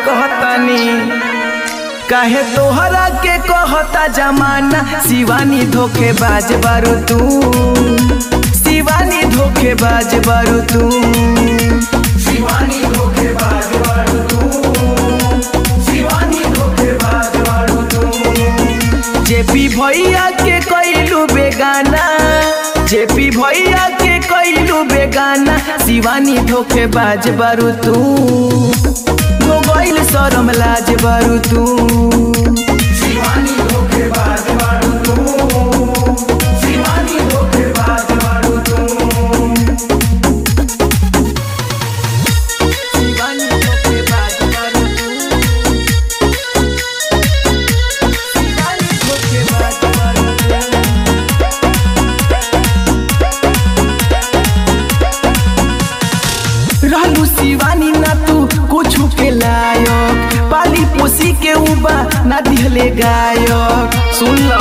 कहतानी काहे तोहरा के कहता जमाना शिवानी धोखेबाज बारू तू शिवानी धोखेबाज बारू तू शिवानी धोखेबाज बारू तू शिवानी धोखेबाज बारू तू जेपी भैया के कैलू बेगाना जेपी भैया के कैलू बेगाना शिवानी धोखेबाज बारू तू हो गइल शरम लाज बारू तू शिवानी धोखेबाज बारू तू शिवानी धोखेबाज बारू तू शिवानी धोखेबाज बारू तू शिवानी धोखेबाज बारू तू रहलू शिवानी ना तू कुछ के लायक पाली पोसी के उबा ना दिहले गायक सुन लो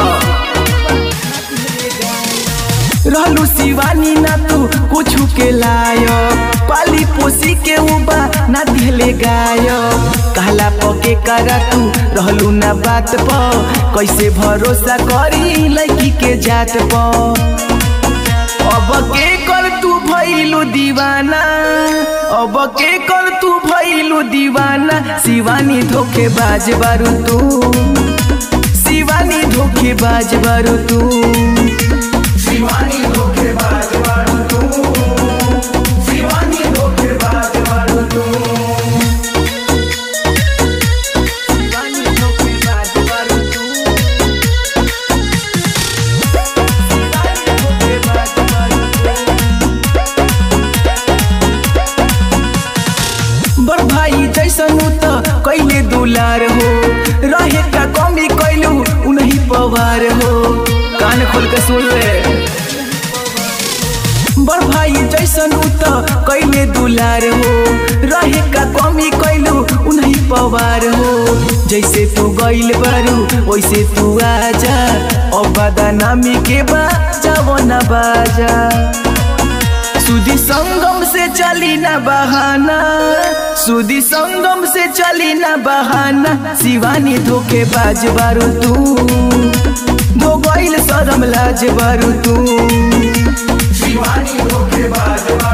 रहलू शिवानी ना तू कुछ के लायक पाली पोसी के उबा ना दिहले गायक कहला पके करा तू रहलू ना बात प कैसे भरोसा करी लड़की के जात प अब के कर तू भइलू दीवाना अब के कर तू भइलू दीवाना शिवानी धोखेबाज बारू तू शिवानी धोखेबाज बारू तू शिवानी धोखेबाज बारू तू शिवानी धोखेबाज बारू तू शिवानी धोखेबाज बारू तू बड़ भाई जैसन त कैले दुलार हो रहे का कमी कैलू उन्हीं पवार हो कान खोल के सुन ले बड़ भाई जैसन त कैले दुलार हो रहे का कमी कैलू उन्हीं पवार हो जैसे तू गइल बारू वैसे तू आजा अब बदनामी के बाजा वो न बाजा सुदी संगम से चली ना बहाना सुदी संगम से चली ना बहाना शिवानी धोखेबाज बारू तू धो गइल शरम लाज बारू तू शिवानी धोखेबाज